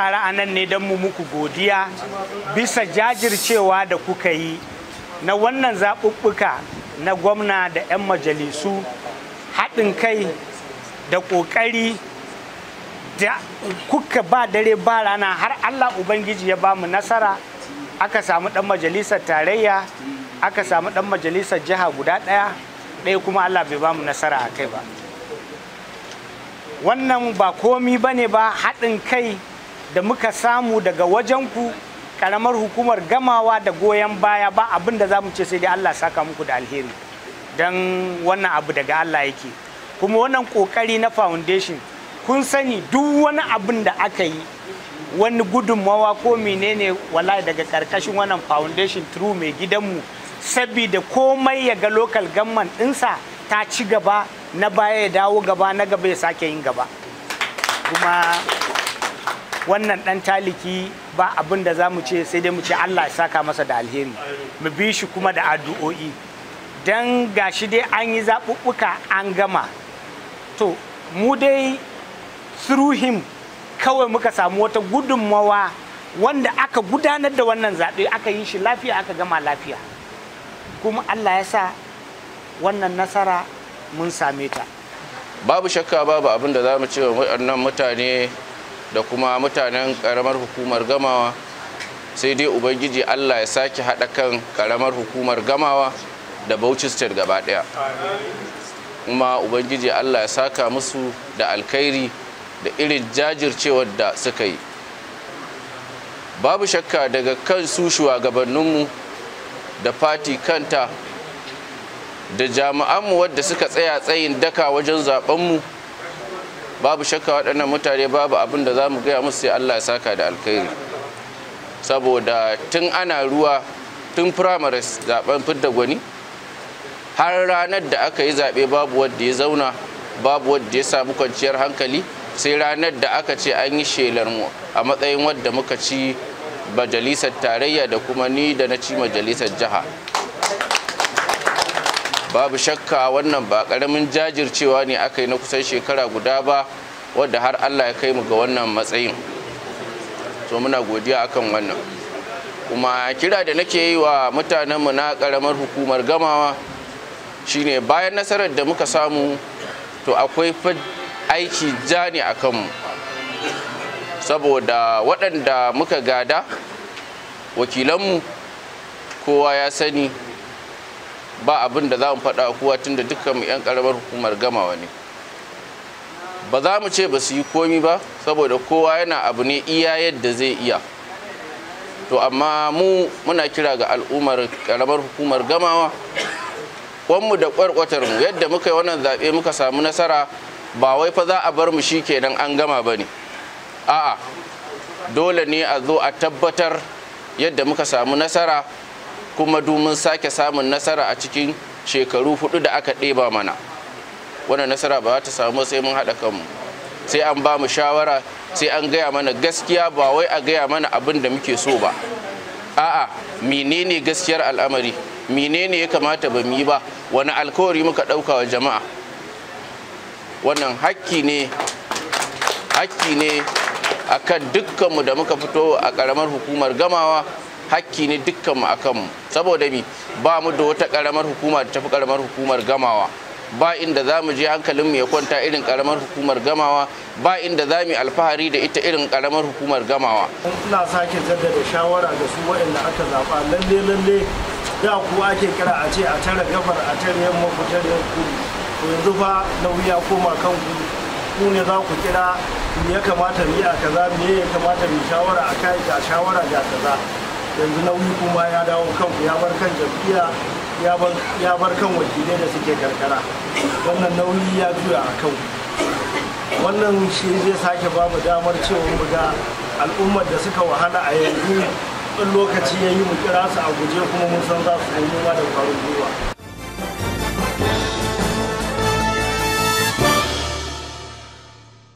taru a nan ne don mu muku godiya bisa jajircewa da kuka yi na wannan zaɓuɓɓuka na gwamna da 'yan majalisu haɗin kai da ƙoƙari da kuka ba dare ba rana har Allah Ubangiji ya ba mu nasara aka samu ɗan majalisar tarayya aka samu ɗan majalisar jiha guda ɗaya ɗaya kuma Allah bai ba mu nasara a kai ba wannan ba komi ba ne ba haɗin kai da muka samu daga wajenku ƙaramar hukumar gamawa da goyon baya ba abin da za mu ce sai dai Allah saka muku da alheri don wannan abu daga Allah yake kuma wannan ƙoƙari na foundation kun sani duk wani abin da aka yi wani gudunmawa ko menene wallahi daga karkashin wannan foundation through mai gidanmu sabida komai ya ga local government ɗinsa ta ci gaba na baya ya dawo gaba na gaba ya sake yin gaba kuma wannan ɗan taliki ba abin da za mu ce sai dai mu ce allah ya saka masa da alheri mu bi shi kuma da addu'o'i don gashi dai an yi zaɓuɓɓuka an gama to mu dai through him kawai muka samu wata gudunmawa wanda aka gudanar da wannan zaɓe aka yi shi lafiya aka gama lafiya kuma allah ya sa wannan nasara mun same ta babu shakka babu abin da za mu ce wa waɗannan mutane da kuma mutanen ƙaramar hukumar gamawa sai dai ubangiji allah ya sake haɗa kan ƙaramar hukumar gamawa da bauchi state gaba ɗaya kuma ubangiji allah ya saka musu da alkhairi da irin jajircewar da suka yi babu shakka daga kan su shugabanninmu da fati kanta da jami'anmu wadda suka tsaya tsayin daka wajen zabenmu babu shakka waɗannan mutane babu abin da za mu gaya musu sai allah ya saka da alkhairi saboda tun ana ruwa tun primaries zaben fidda gwani har ranar da aka yi zaɓe babu wadda ya zauna babu wadda ya samu kwanciyar hankali sai ranar da aka ce an yi shelar mu a matsayin wadda muka ci majalisar tarayya da kuma ni da na ci majalisar jiha babu shakka wannan ba karamin jajircewa ne aka yi na kusan shekara guda ba wadda har allah ya kai mu ga wannan matsayin so muna godiya akan wannan kuma kira da nake yi wa mutanenmu na karamar hukumar gamawa shine bayan nasarar da muka samu to akwai aiki ja ne a kanmu saboda waɗanda muka gada wakilanmu kowa ya sani ba abin da za mu faɗa kowa tun da dukkanmu 'yan ƙaramar hukumar gamawa ne ba za mu ce ba su yi komi ba saboda kowa yana abu ne iya yadda zai iya to amma mu muna kira ga al'ummar ƙaramar hukumar gamawa kwanmu da kwarkwatarmu yadda muka yi wannan zaɓe muka samu nasara ba wai fa za a bar mu shi kenan an gama ba ne a'a dole ne a zo a tabbatar yadda muka samu nasara kuma domin sake samun nasara a cikin shekaru hudu da aka ɗeba mana wannan nasara ba ta samu sai mun haɗa kanmu sai an ba mu shawara sai an gaya mana gaskiya ba wai a gaya mana abin da muke so ba a'a menene gaskiyar al'amari menene ya kamata ba mu yi ba wani alkawari muka ɗauka wa jama'a wannan hakki ne hakki ne akan dukkanmu da muka fito a ƙaramar hukumar gamawa hakki ne dukkanmu a kanmu saboda mi ba mu da wata ƙaramar hukuma da tafi ƙaramar hukumar gamawa ba inda za mu je hankalinmu ya kwanta irin ƙaramar hukumar gamawa ba inda za mu yi alfahari da ita irin ƙaramar hukumar gamawa ina sake jaddada shawara da su waɗanda aka zaɓa lalle lalle da ku ake kira a ce a tare gabar a tare yamma ku tare kudu to yanzu fa nauyi ya koma kan ku ku ne za ku kira me ya kamata mu yi a kaza me ya kamata mu shawara a kai ga shawara ga kaza yanzu nauyi kuma ya dawo kanku ya bar kan jam'iyya ya bar kan wakilai da suke karkara wannan nauyi ya juya a kan wannan shi zai sake ba mu damar cewa mu ga al'ummar da suka wahala a yanzu in lokaci ya yi mu kira su a guje kuma mun san za su yi da kwarin gwiwa